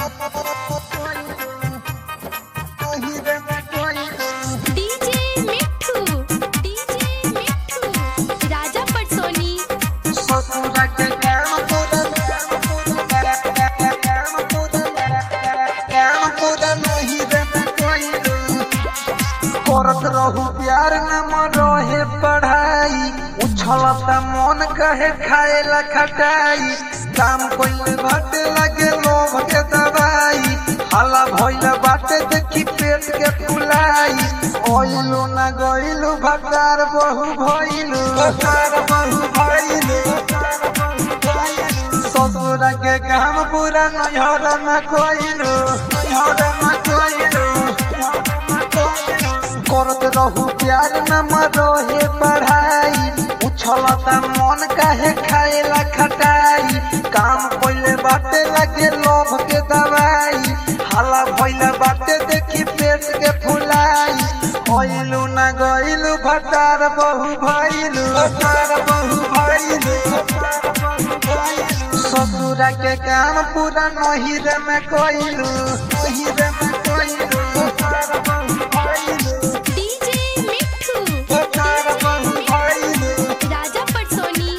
DJ मिठू DJ मिठू राजा पटसोनी करत रहू प्यार न मरोहे पढ़ाई उछलता मन कहे खाए ला खटाई काम कोई भट लगे लोभ के दवाई हला भइल बाटे देखी पेट के फुलाई ओइलू न गइलू भटार बहु भइलू भटार बहु भइलू ससुर के काम पूरा नैहर में कोइलू नैहर में कोइलू करत रहू प्यार न मरोहे पढ़ाई उछलता मन काहे खाएला खटाई काम पहिले बाटे लगे लोभ के दवाई हाला भइला बाटे देखी पेट के फुलाई होइलू न गइलू भटार बहु भइलू भटार बहु भइलू ससुरा के काम पूरा नहिर में कोइलू नहिर में कोइलू भटार बहु भइलू डीजे मिठू भटार बहु भइलू राजा पटसोनी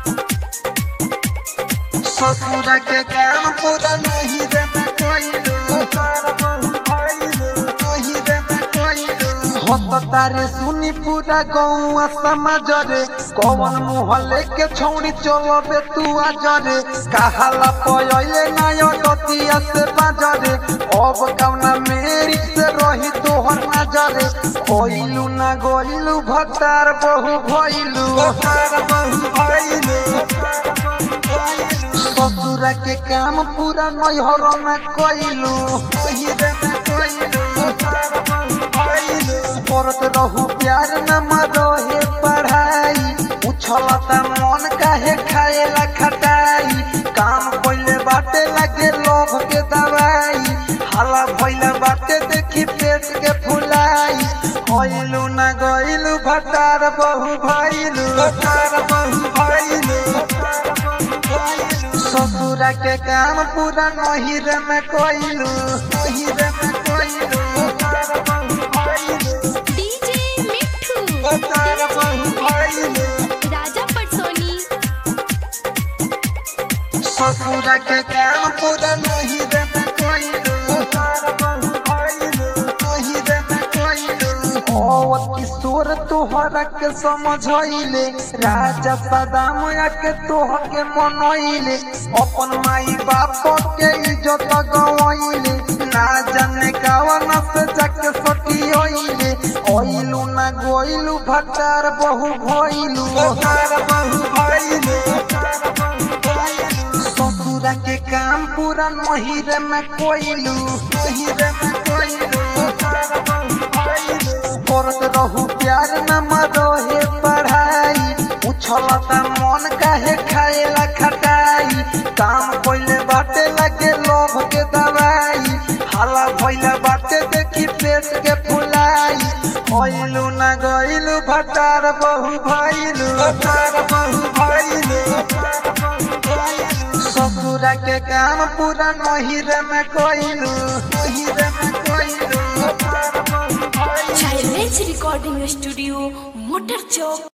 ससुर के काम पूरा नहीं रे मैं कोइलू भटार बहु भइलू नहीं रे मैं कोइलू होत तारे सुनी पूरा गौआ समाज रे कौन मुहल्ले के छौड़ी चलबे तू आज रे कहाला पयले नायो दतिया से बाजरे अब कौना मेरी से रही तोहर नजरे कोइलू ना गोइलू भतार बहु भइलू भतार बहु भइलू ससुर के काम पूरा नैहर में कोइलू नहिरे में कोइलू भतार बहु भइलू करत रहू प्यार न मरोहे पढ़ाई उछलता मन काहे खाएला खटाई काम पहिले बाटे लगे लोभ के दवाई हाला भइला बाटे देखी पेट के फुलाई होइलू न गइलू भटार बहु भइलू भटार बहु भइलू ससुरा के काम पूरा नहिर में कोइलू नहिर में कोइलू भटार बहु भइलू डीजे मिठू भटार बहु भइलू राजा पटसोनी ससुर के काम पूरा नहीं रे मैं कोइलू तार बहु भइलू नहीं रे मैं कोइलू ओ किशोर तोहरा के समझइले राजा सदाम के तोह के मनइले अपन माई बाप के इज्जत गवइले ना जाने कावन से जाके सटियइले ओइलू ना गोइलू भटार बहु भइलू भटार बहु भइलू ससुरा के काम पूरा नहिर में कोइलू नहिर में कोइलू करत रहू प्यार न मरोहे पढ़ाई उछलता मन काहे खाएला खटाई काम पहिले बाटे लगे लोभ के दवाई हाला भइला बाटे देखी पेट के फुलाई होइलू न गइलू भटार बहु भइलू भटार बहु भइलू ससुरा के काम पूरा नहिर में कोइलू नहिर में कोइलू भटार बहु भइलू चाइल्ड रिकॉर्डिंग स्टूडियो मोटर चौक